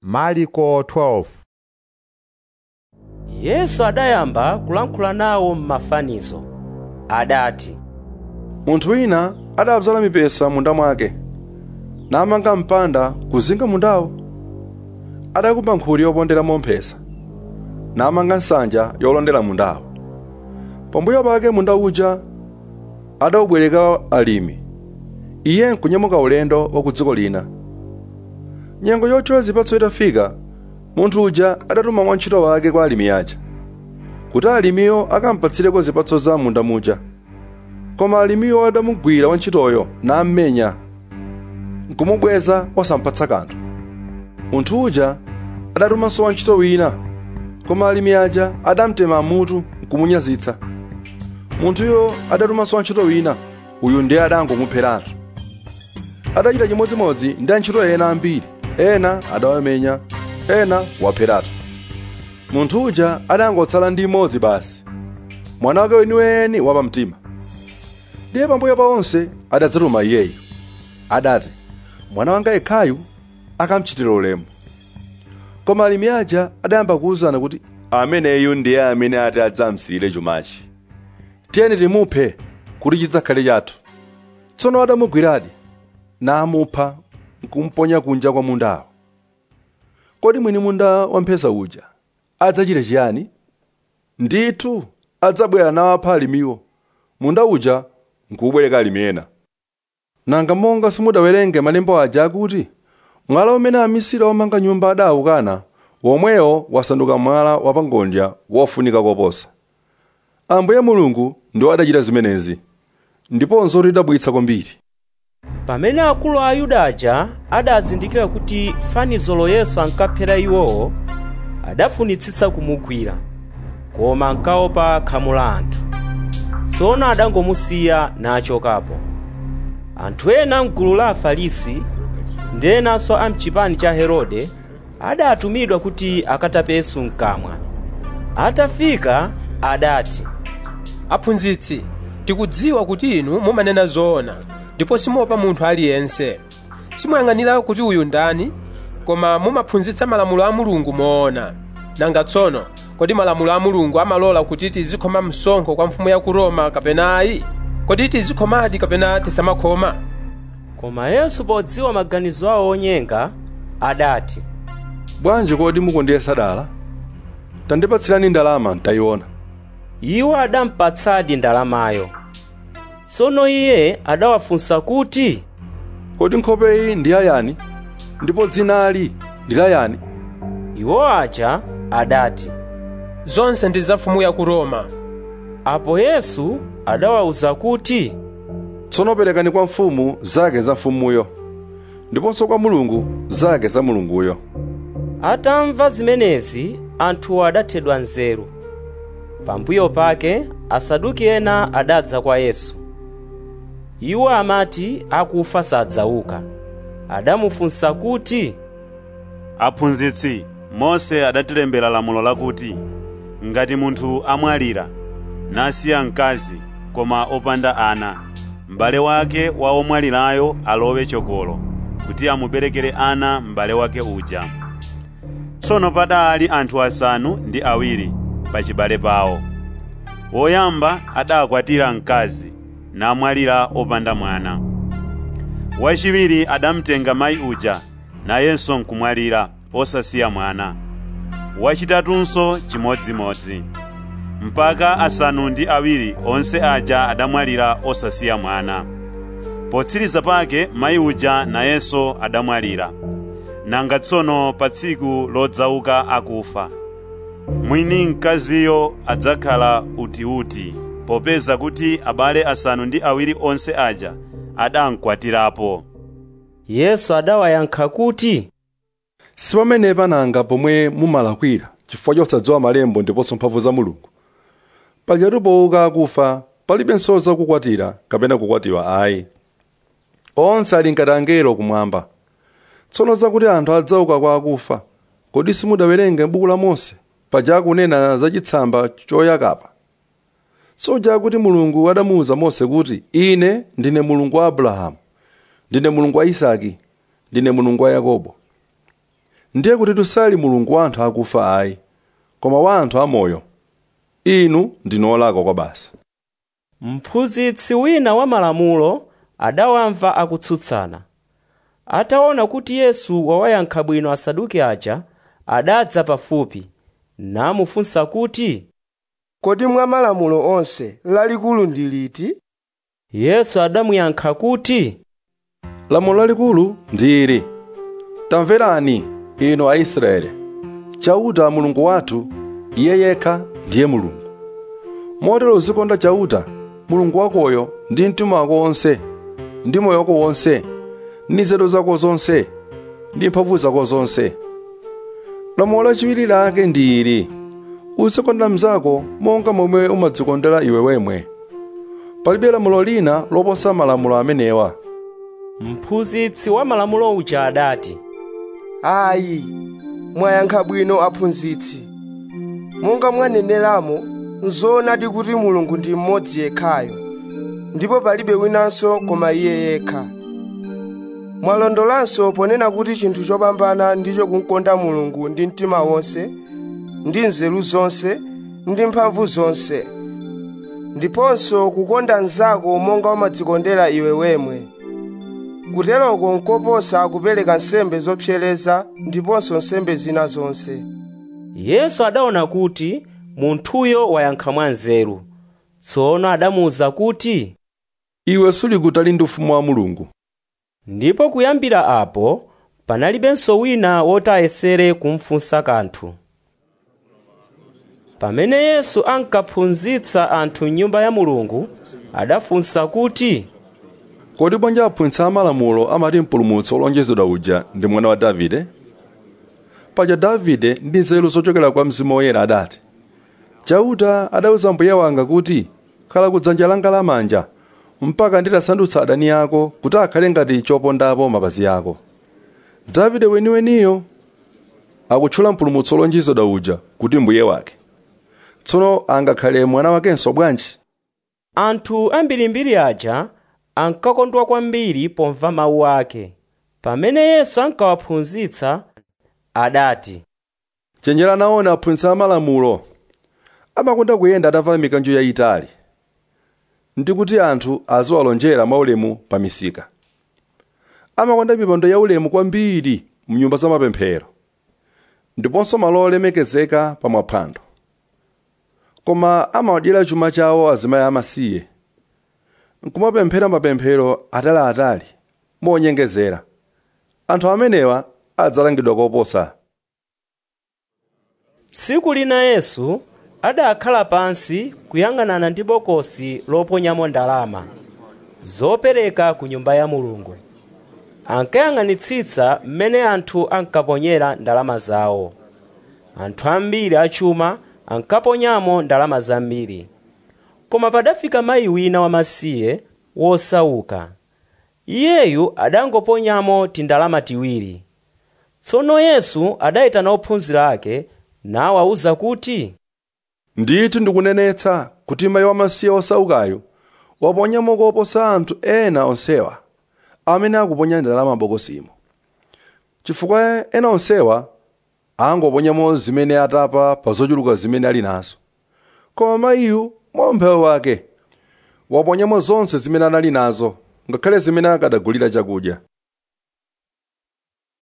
Marko 12 yesu adayamba kulankhula nawo m'mafanizo adati munthu wina adabzala mipesa munda mwake namanga mpanda kuzinga mundawo adakumba nkhuli yoponderamo mphesa namanga nsanja yolondera mundawo pambuyo pake munda uja adawubwereka alimi iye nkunyamuka ulendo wa ku dziko lina nyengo yochola zipatso itafika munthu uja adatuma wantchito wake kwa alimi aja kuti alimiyo akampatsireko zipatso za munda muja koma alimiyo adamugwira wantchitoyo nammenya nkumubweza osampatsa kanthu munthu uja adatumanso wantchito wina koma alimi aja adamtema mutu nkumunyazitsa munthuyo adatumanso wantchito wina uyu ndiye adangomupheratu adachita chimodzimodzi ndi antchito ena ambiri ena adawamenya ena wapheratu munthu uja adangotsala ndi imodzi basi mwana wake weniweni wapamtima ndiye pambuyo pa onse adadzatuma iyeyo adati mwana wanga yekhayu akamchitira ulemu koma alimi aja adayamba kuwuzana kuti ameneyu ndiye amene ati adzamsiyire chumachi tiyeni timuphe kuti chidzakhale chathu tsono adamugwiradi namupha nkumponya kunja kwa mundawo kodi mwini munda wamphesa uja adzachita chiyani ndithu adzabwera nawapha alimiwo munda uja nkubwereka alimi ena nanga monga simudawerenge malemba aja akuti mwala umene amisiri omanga nyumba adawukana womwewo wasanduka mwala wapangodya wofunika koposa ambuye mulungu ndiwo adachita zimenezi ndiponso tidabwitsa kwambiri pamene akulu a ayuda aja adazindikira kuti fanizolo yesu ankaphera iwowo adafunitsitsa kumugwira koma ankaopa khamu la anthu tsono adangomusiya nachokapo anthu ena mgulu la afarisi ndi enanso a mchipani cha herode adatumidwa kuti akatape yesu mkamwa atafika adati aphunzitsi tikudziwa kuti inu mumanena zoona ndipo simuopa munthu aliyense simuyang'anira kuti uyu ndani koma mumaphunzitsa malamulo a mulungu moona nanga tsono kodi malamulo a mulungu amalola kuti tizikhoma msonkho kwa mfumu ya ku roma kapena ayi kodi tizikhomadi kapena tisamakhoma koma yesu podziwa maganizo awo onyenga adati bwanji kodi mukundiyesa dala tandipatsirani ndalama ntayiona iwo adampatsadi ndalamayo tsono iye adawafunsa kuti kodi nkhope iyi ndi yayani ndipo dzinali ndi layani iwo aja adati zonse ndi za mfumu ya ku roma apo yesu adawawuza kuti tsono perekani kwa mfumu zake za mfumuyo ndiponso kwa mulungu zake za mulunguyo atamva zimenezi anthuwo adathedwa nzeru pambuyo pake asaduki ena adadza kwa yesu iwo amati akufa sadzauka adamufunsa kuti aphunzitsi mose adatilembera lamulo lakuti ngati munthu amwalira nasiya mkazi koma opanda ana m'bale wake wa omwalirayo alowe chokolo kuti amuberekere ana m'bale wake uja tsono padali anthu asanu ndi awiri pachibale pawo woyamba adakwatira mkazi namwalira opanda mwana wachiwiri adamtenga mayi uja nayenso nkumwalira osasiya mwana wachitatunso chimodzimodzi mpaka asanu ndi awiri onse aja adamwalira osasiya mwana potsiriza pake mayi uja nayenso adamwalira nanga tsono pa tsiku lodzauka akufa mwini mkaziyo adzakhala utiuti popeza kuti abale asanu ndi awiri onse aja adamkwatirapo yesu adawayankha kuti si pamenepa nanga pomwe mumalakwira chifukwa chosadziwa malembo ndiponso mphamvu za mulungu pajatu pouka akufa palibenso zakukwatira kapena kukwatiwa ayi onse ali ngati angelo kumwamba tsono zakuti anthu adzauka kwa akufa kodi simudawerenge m'buku la mose paja akunena za chitsamba choyakapa soja kuti mulungu adamuwuza mose kuti ine ndine mulungu wa abrahamu ndine mulungu wa isaki ndine mulungu wa yakobo ndiye kuti tusali mulungu wa anthu akufa ayi koma wa anthu amoyo inu ndinu olakwa kwa basa mphunzitsi wina wa malamulo adawamva akutsutsana ataona kuti yesu wawayankha bwino asaduki aja adadza pafupi namufunsa kuti kodi mwa malamulo onse lalikulu ndi liti yesu adamuyankha kuti lamulo lalikulu ndi ili tamverani inu aisraeli chauta mulungu wathu iye yekha ndiye mulungu motero uzikonda chauta mulungu wakoyo ndi mtima wako wonse ndi moyo wako wonse ndi nzeru zako zonse ndi mphamvu zako zonse lamulo lachiwiri lake ndi ili uzikonda mnzako monga momwe umadzikondera iwe wemwe palibe lamulo lina loposa malamulo amenewa mphunzitsi wa malamulo uja adati ayi mwayankha bwino aphunzitsi monga mwaneneramo nzoonadi kuti mulungu ndi mmodzi yekhayo ndipo palibe winanso koma iye yekha mwalondolanso ponena kuti chinthu chopambana ndicho kumkonda mulungu ndi mtima wonse ndi nzeru zonse ndi mphamvu zonse ndiponso kukonda mnzako monga umadzikondera iwe wemwe kuteroko nkoposa kupereka nsembe zopsereza ndiponso nsembe zina zonse yesu adaona kuti munthuyo wayankha mwanzeru tsono adamuwuza kuti iwe suli kutali ndi ufumu wa mulungu ndipo kuyambira apo panalibenso wina woti ayesere kumfunsa kanthu pamene yesu ankaphunzitsa anthu m'nyumba ya mulungu adafunsa kuti kodi bwanji aphunzitsi amalamulo amati mpulumutsi wolonjezedwa uja ndi mwana wa davide paja davide ndi nzeru zochokera kwa mzimu woyera adati chauta adawuza mbuye wanga kuti khala kudzanja langa lamanja mpaka nditasandutsa adani ako kuti akhale ngati chopondapo mapazi ako davide weniweniyo akutchula mpulumutsi wolonjezedwa uja kuti mbuye wake tsono angakhale mwana wakenso bwanji anthu ambirimbiri aja ankakondwa kwambiri pomva mawu ake pamene yesu ankawaphunzitsa adati chenjera naona aphunzitsi amalamulo amakonda kuyenda atavala mikanjo yayitali ndi kuti anthu aziwalonjera mwaulemu pa misika amakonda mipando yaulemu kwambiri mnyumba za mapemphero ndiponso malo olemekezeka pa maphwando koma amawadyera chuma chawo azimayi amasiye nkumapemphera mapemphero ataliatali monyengezera anthu amenewa adzalangidwa koposa tsiku lina yesu adakhala pansi kuyang'anana ndi bokosi loponyamo ndalama zopereka ku nyumba ya mulungu ankayang'anitsitsa mmene anthu ankaponyera ndalama zawo anthu ambiri achuma ankaponyamo ndalama zambiri koma padafika mayi wina wamasiye wosauka iyeyu adangoponyamo tindalama tiwiri tsono yesu adayitana ophunzira ake nawawuza kuti ndithu ndikunenetsa kuti mayi wamasiye osaukayo waponyamo koposa anthu ena onsewa amene akuponya ndalama bokosimo chifukwa ena onsewa angoponyamo zimene atapa pa zochuluka zimene ali nazo koma mayiyu mwa umphawi wake waponyamo zonse zimene anali nazo ngakhale zimene akadagulira chakudya